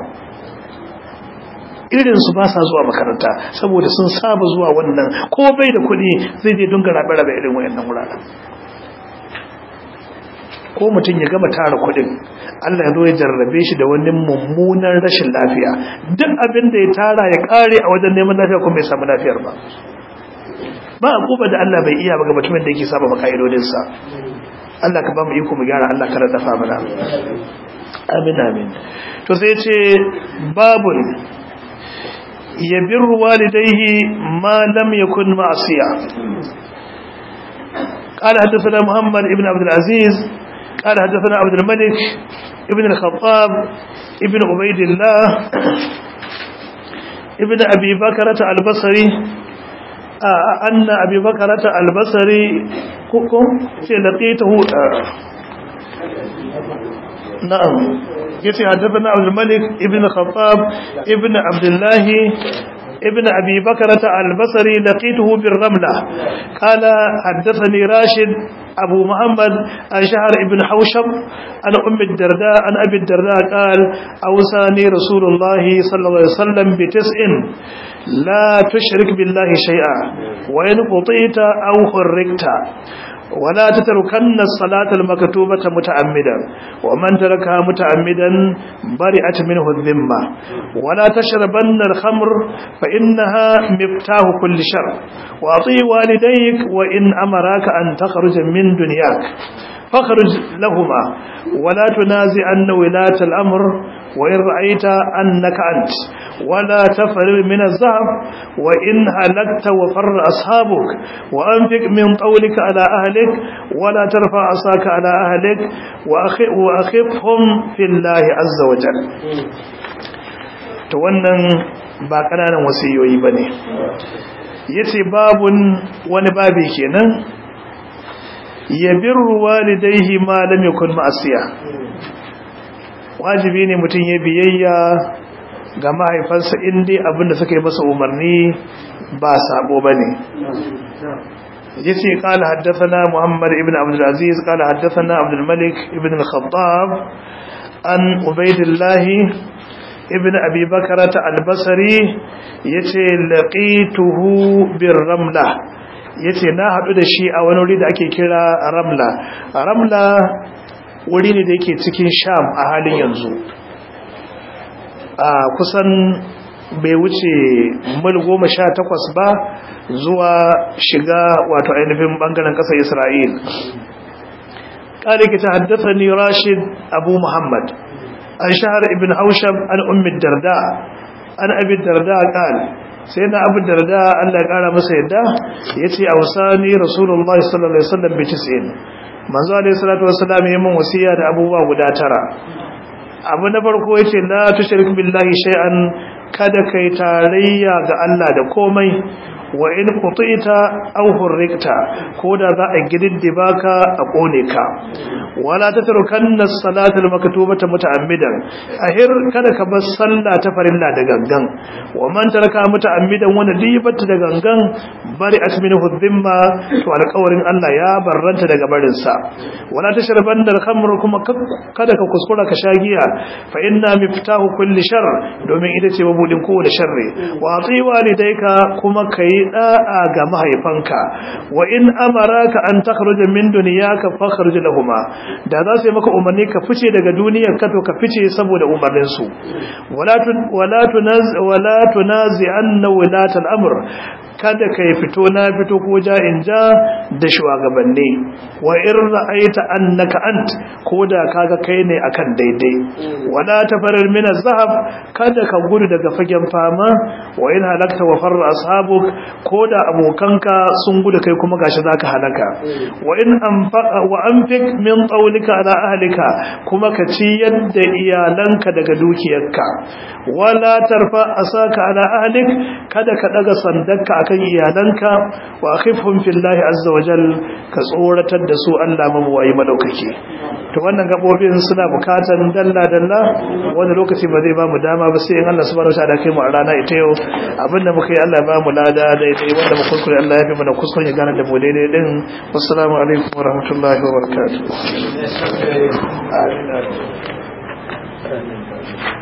irinsu ba sa zuwa makaranta saboda sun saba zuwa wannan ko bai da kudi zai je dunga rabe-rabe irin wayannan wuraren ko mutum ya gama tara kudin Allah ya zo ya jarrabe shi da wani mummunan rashin lafiya duk abin da ya tara ya kare a wajen neman lafiya kuma bai samu lafiyar ba ba a kuba da Allah bai iya ba ga mutumin da yake saba maka'idodinsa Allah ka ba mu iko mu gyara Allah ka dafa mana amin amin to sai ce babun yabirru walidayhi ma lam yakun ma'siya قال حدثنا محمد ابن عبد العزيز قال حدثنا عبد الملك ابن الخطاب ابن عبيد الله ابن أبي بكرة البصري أن أبي بكرة البصري حكم لقيته نعم yace haddathana Abdul Malik ibn Khattab ibn Abdullah ابن أبي بكرة البصري لقيته بالرملة قال حدثني راشد أبو محمد عن شهر ابن حوشب عن أم الدرداء عن أبي الدرداء قال أوصاني رسول الله صلى الله عليه وسلم بتسع لا تشرك بالله شيئا وإن قطيت أو حركت ولا تتركن الصلاة المكتوبة متعمدا ومن تركها متعمدا برئت منه الذمة ولا تشربن الخمر فإنها مفتاح كل شر وأطيع والديك وإن أمراك أن تخرج من دنياك فاخرج لهما ولا تنازعن ولاة الأمر وإن رأيت أنك أنت ولا تفر من الذهب وإن هلكت وفر أصحابك وأنفق من طولك على أهلك ولا ترفع عصاك على أهلك وأخفهم في الله عز وجل wannan ba ƙananan wasiyoyi ba ne yace babun wani babi kenan yabirru walidayhi ma lam yakun ma'asiya wajibi ne mutum ya biyayya ga mahaifansa inda abinda suka yi masa umarni ba sabo bane yace qala haddathana muhammad ibn abdul aziz qala haddathana abdul malik ibn al-khattab an ubaydillah ibn abi bakrah al-basri yace laqituhu bir ramla yace na hadu da shi a wani wuri da ake kira ramla ramla wuri ne da yake cikin sham a halin yanzu a kusan bai wuce mil goma sha takwas ba zuwa shiga wato ainihin bangaren ƙasar isra'il ƙariki ta haddasa ni rashid abu muhammad an shahar ibn hausham an ummi darda an abin darda ƙal sai na abin darda allah ƙara masa yadda ya ce a wasani rasulullah sallallahu alaihi wasallam bi tis'in manzo alaihi salatu wassalam ya mun wasiya da abubuwa guda tara abu na farko yace la tushrik billahi shay'an kada kai tarayya ga Allah da komai wa in qutita aw hurrikta koda za a gididdiba ka a kone ka wala tatrukanna as-salata al-maktubata muta'ammidan ahir kada ka bar sallah ta farilla da gangan wa man taraka muta'ammidan wanda dibata da gangan bari asminu dhimma to alƙawarin Allah ya barranta daga barin sa wala tashrabanna al-khamr kuma kada ka kuskura ka sha giya fa inna miftahu kulli shar domin ita ce mabudin kowane sharri wa ati walidayka kuma kai da'a ga mahaifanka wa in amaraka an takhruja min dunyaka fakhruj lahumma da za su yi maka umarni ka fice daga duniyar ka to ka fice saboda umarnin su wala wala tunaz wala tunazi anna wilatal amr kada ka yi fito na fito ko ja in ja da shugabanni wa in ra'aita annaka ant ko da kaga kai ne akan daidai wala tafarar min az-zahab kada ka gudu daga fagen fama wa in halakta wa farra ashabuk ko da abokanka sun gudu kai kuma gashi zaka halaka wa in anfaqa wa anfiq min qawlika ala ahlika kuma ka ci yadda iyalanka daga dukiyarka wala tarfa asaka ala ahlik kada ka daga sandanka akan iyalanka wa akhifhum fillahi azza wa jal ka tsoratar da su Allah mabuwayi madaukake to wannan gabobin suna bukatan dalla dalla wani lokaci ba zai ba mu dama ba sai in Allah subhanahu wa ta'ala kai mu a rana ita yau abinda muka yi Allah ba mu lada da ita wanda mu kuskure Allah ya fi mana kuskure ya gane da mu daidai din wassalamu alaikum wa rahmatullahi wa barakatuh